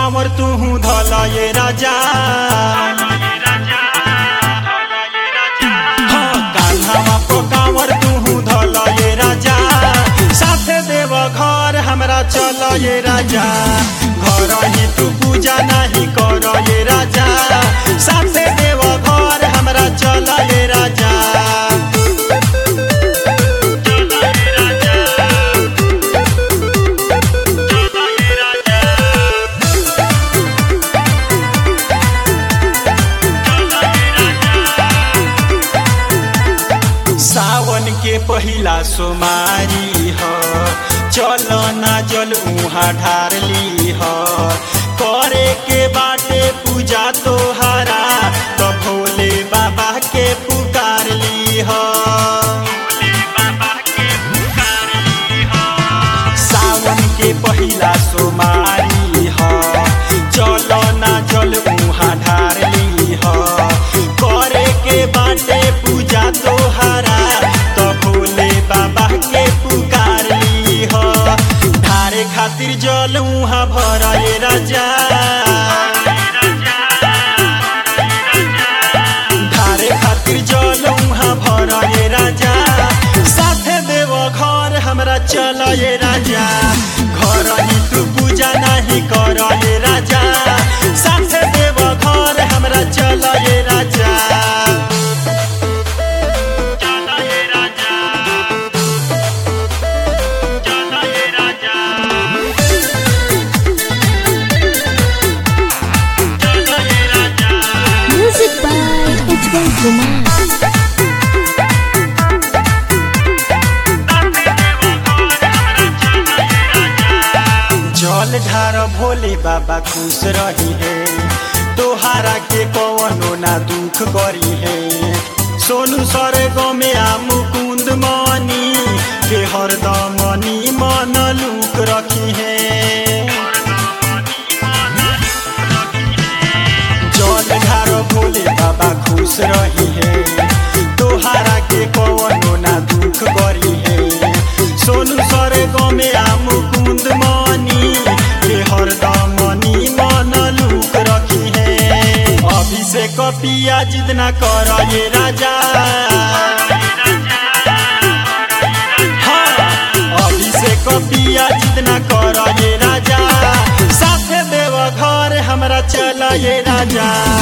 कांवर तू धल ये राजा हाँ, कान्हावा पो कांवर तू धल ये राजा साथे देव घर हमरा चल ये राजा घर ही तू पूजा नहीं कर ये राजा साथे देव घर हमरा चल ये राजा सावन के पहिला सोमारी ह चल ना जल उहाँ ढारली ह करे के बाटे पूजा तोहरा त भोले बाबा के पुकारली ह सावन के पहिला सोमारी ह चल ना जल उहाँ ढारली ह करे के बाटे पूजा तोहरा त भोले बाबा के पुकारली ह ढारे खातिर जल उहाँ भराए राजा ढारे खातिर जल उहाँ भराए राजा साथे देव घर हमरा चल ये राजा घर ही तू पूजा नहीं कर ये राजा साथे देव घर हमरा चल ये राजा Music by Ujjwal Kumar. जल ढार भोले बाबा खुश रही है तोहारा के कवनो ना दुख करी है सोनू सर गमे आ मुकुंद मनी के हरदम मनी मन लूक रखी है जल ढार भोले बाबा खुश रही है तोहारा के कवनो ना दुख करी है सोनू सर गमे आ मुकुंद मनी के हरदम मनी मन लूक रखी है अभिषेक पिया जितना कर ये राजा हाँ, अभिषेक पिया जितना कर ये राजा साथे देव घर हमरा चल ये राजा